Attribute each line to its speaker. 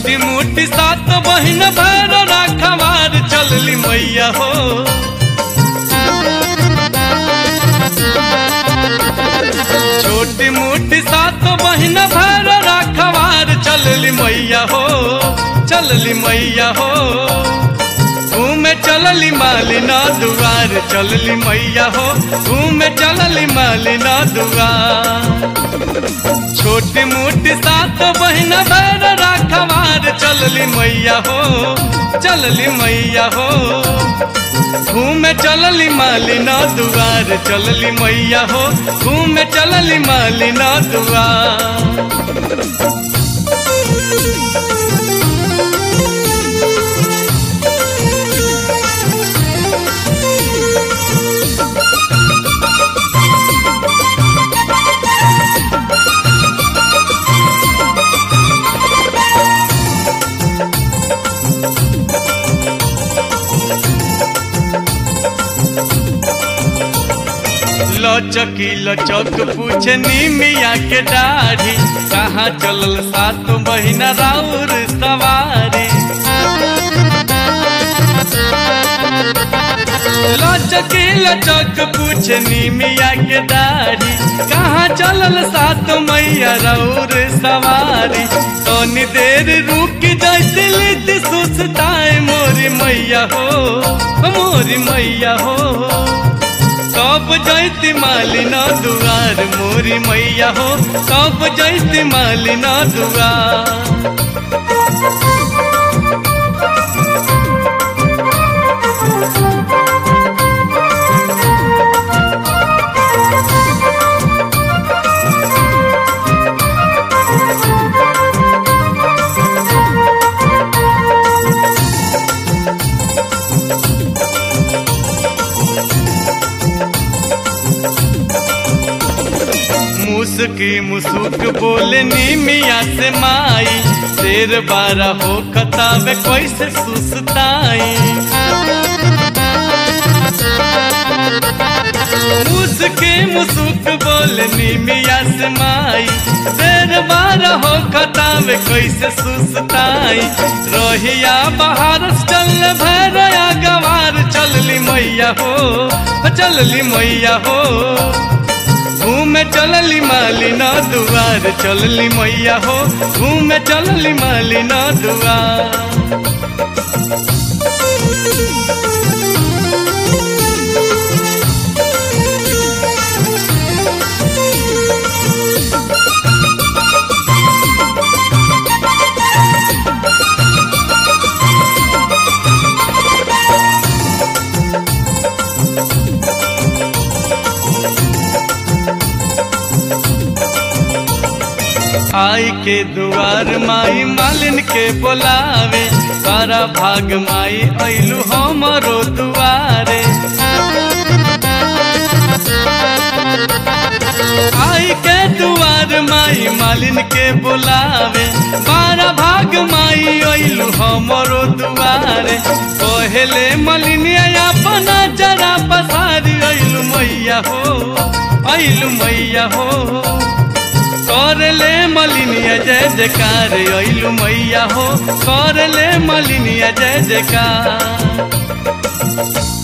Speaker 1: छोटी मोटी सात बहिन भैर राखवार चलली मैया हो छोटी मोटी सात बहिन भैर राखवार चलली मैया हो चलली मैया हो घूमे चलली मालिना दुआर चलली मैया हो घूमे चलली मालिना दुआर छोटी मोटी सात बहिन भैर राखवार चलली मैया हो चलली मैया हो घूमे चलली मालिना दुआर चलली मैया हो घूमे चलली मालिना दुआर लचकी लचक पूछे निमिया के दाढ़ी कहाँ चलल सात महीना राउर सवारी लचकी लचक पूछे निमिया के दाढ़ी कहाँ चलल सात मैया राउर सवारी तनी देर रुक जाती लिट सुस्ताए मोरी मैया हो मोरी मैया हो कब जैती मालिना दुआर मोरी मैया हो कब जैती मालिना दुआर मुस्की मुसुक बोले नीमिया से माई शेर बारा हो खतावे कैसे सुसताई मुस्की मुसुक बोले नीमिया से माई शेर बारा हो खतावे कैसे सुसताई रोहिया बाहर चल भैरया गवार चलली मैया हो चलली मैया हो घूमे चलली मालिना दुआर चलली मैया हो घूमे चलली मालिना दुआर आई के दुआर माई मालिन के बोलावे सारा भाग माई ऐलू हमरो दुआरे आई के दुआर माई मालिन के बुलावे बारा भाग माई ऐलू हमरो दुआरे पहले मलिनिया अपना जरा पसारी ऐलू मैया हो ऐलू मैया हो कर ले मलिनिया जय जयकार ऐलू मैया हो कर ले मलिनिया जय जयकार